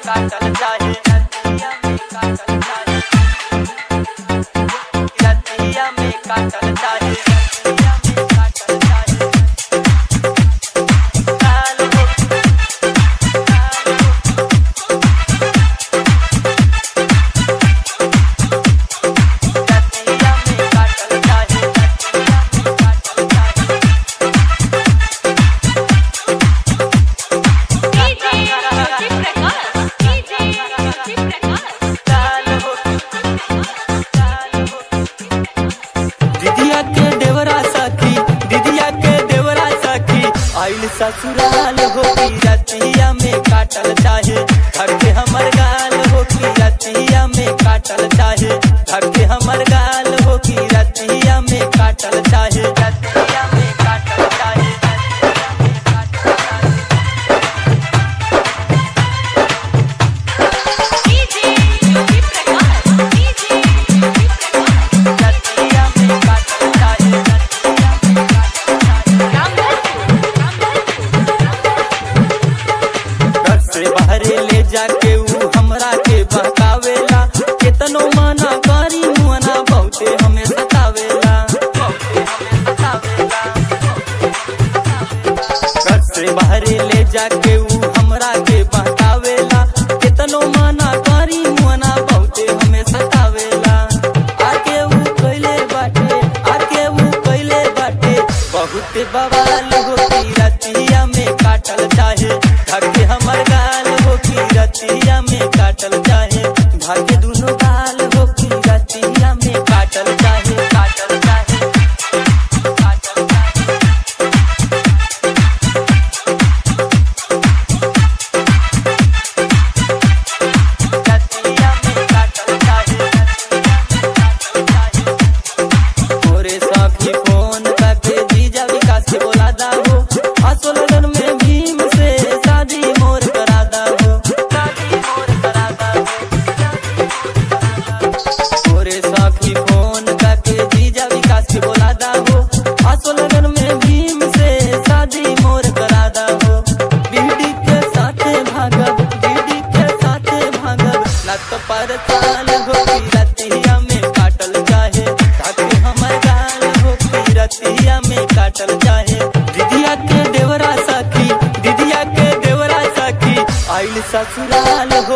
काटल चाहे रतिया में काटल चाहे रतिया में काटल चाहे रतिया में काटल चाहे काल हो काल हो रतिया में काटल चाहे रतिया में काटल चाहे काल हो काल हो दिदिया के देवरा सखी दिदिया के देवरा सखी आइल ससुराल हो की रतिया में काटल चाहे घर के हमर गाल हो की रतिया में काटल चाहे घर के हमर गाल हो की रतिया में काटल चाहे रतिया में काटल चाहे रतिया में काटल चाहे रतिया में काटल चाहे रतिया में काटल चाहे घर से बाहरे ले जाके ऊ हमरा के बहकावेला केतनो मना करी मुअना बहुते हमें सतावेला बहुते हमें सतावेला घर से बाहरे ले जाके ऊ हमरा के बहकावेला केतनो मना करी मुअना बहुते हमें सतावेला आके ऊ कइले बाटे आके ऊ कइले बाटे बहुत बवाल हो की रतिया में काटल चाहे भाग्य हमर गाल हो की रतिया में काटल चाहे भाग्य दुनो गाल हो की रतिया में काटल चाहे काटल चाहे काटल चाहे रतिया में काटल चाहे रतिया में काटल चाहे मोरे साथी फोन करके जीजा विकास के बोला दा हो आसो लगन में भीम से शादी मोर करा दा हो शादी मोर करा दा हो मोरे साथी फोन करके जीजा विकास के बोला दा हो आसो लगन में भीम से शादी मोर करा दा हो बीडी के साथे भागब बीडी के साथे भागब ना तो पर साल हो की रतिया में काटल चाहे ताकि हमर गाल हो की रतिया में काटल चाहे दीदिया के देवरा सखी दीदिया के देवरा सखी आइल ससुराल हो